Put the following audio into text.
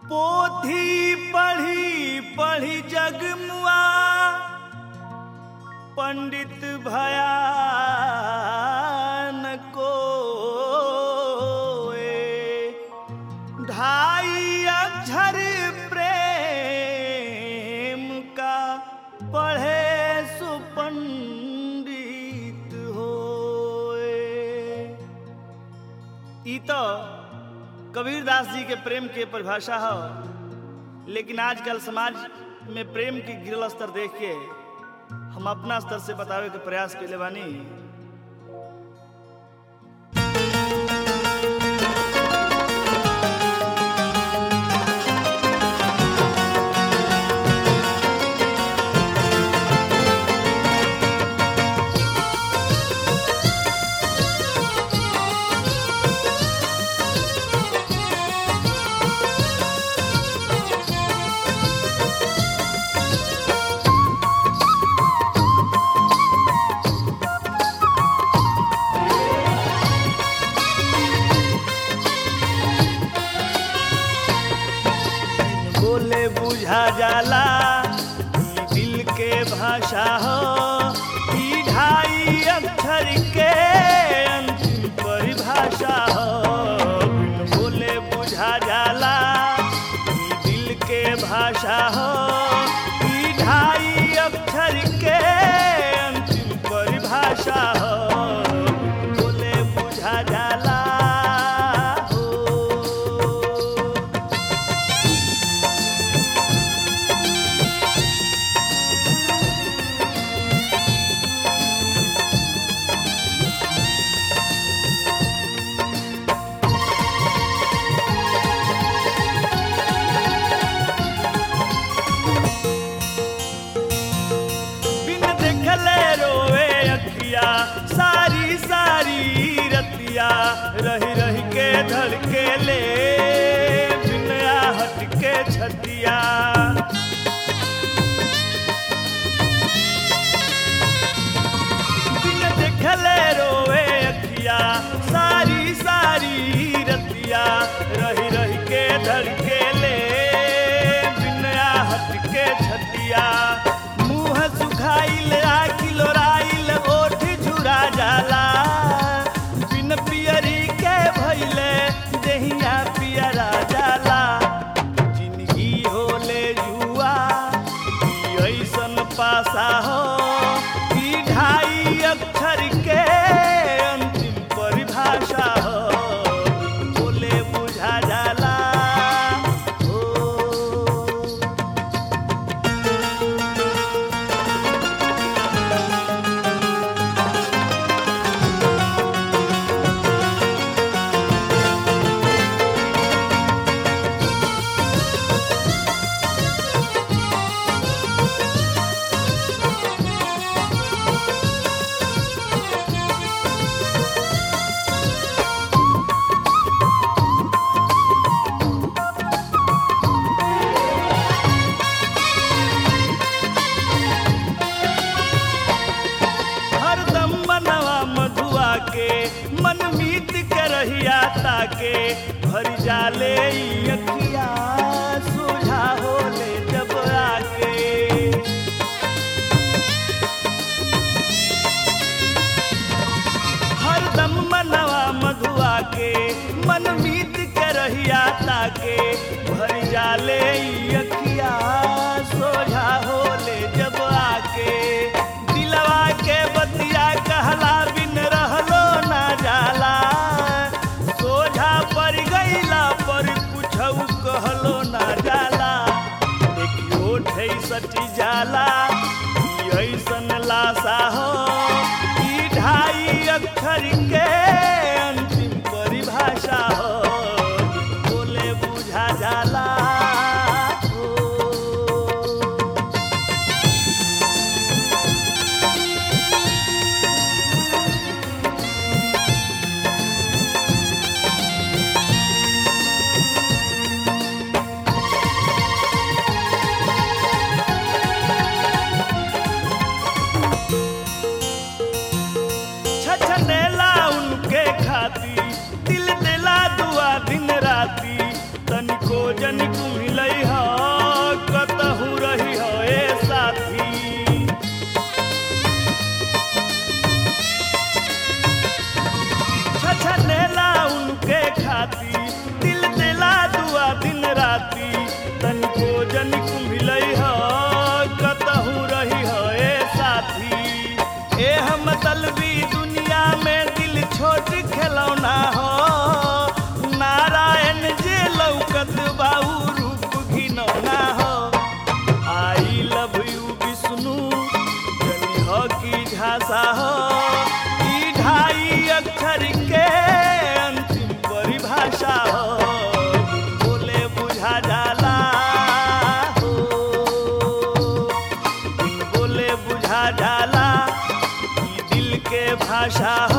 पोथी पढ़ी पढ़ी जगमुआ पंडित भया न कोए ढाई अक्षर प्रेम का पढ़े सुपंडित होए ई तो कबीरदास जी के प्रेम के परिभाषा है लेकिन आजकल समाज में प्रेम के गिरल स्तर देख के हम अपना स्तर से बतावे के प्रयास के बानी बोले बुझा जाला ई दिल के भाषा हो ई ढाई अक्षर के अंतिम परिभाषा हो बिन बोले बुझा जाला ई दिल के भाषा हो ई ढाई अक्षर के अंतिम परिभाषा हो बिन बोले बुझा जाला हो बिन देखले रोवे अखिया सारी सारी रतिया रही रही के धड़के ले बिन आहट के छतिया बिन देखले रोवे अखिया सारी सारी रतिया रही रही के धड़के ले बिन आहट के छतिया मुंह सुखाइल आखिल राइल ओठ झुरा जाला बिन पियरी के भइले देहिया पियरा जाला जिंदगी होले जुआ ई ऐसन पासा हो ई ढाई अक्षर के अंतिम परिभाषा हो बोले बुझा जाला हो हरदम मनवा मधुआ के मन मीत के रहिया ताके भर जाले ई अखिया सुझा होले जब आके हरदम मनवा मधुआ के मन मीत के रहिया ताके भर जाले ई अखिया सोझा होले जब आके दिलवा के बतिया कहला बिन रहलो ना जाला सोझा पर गईला पर कुछऊ कहलो ना जाला देखियो ठे सटी जाला ई ऐसन लाशा हो ई ढाई अक्षर के अंतिम परिभाषा हो बोले बुझा जाला डरौना हो नारायण जे लौकत बाऊ रूप घिनौना हो आई लव यू विष्णु जनी हो की झांसा हो ई ढाई अक्षर के अंतिम परिभाषा हो बोले बुझा जाला हो बिन बोले बुझा जाला ई दिल के भाषा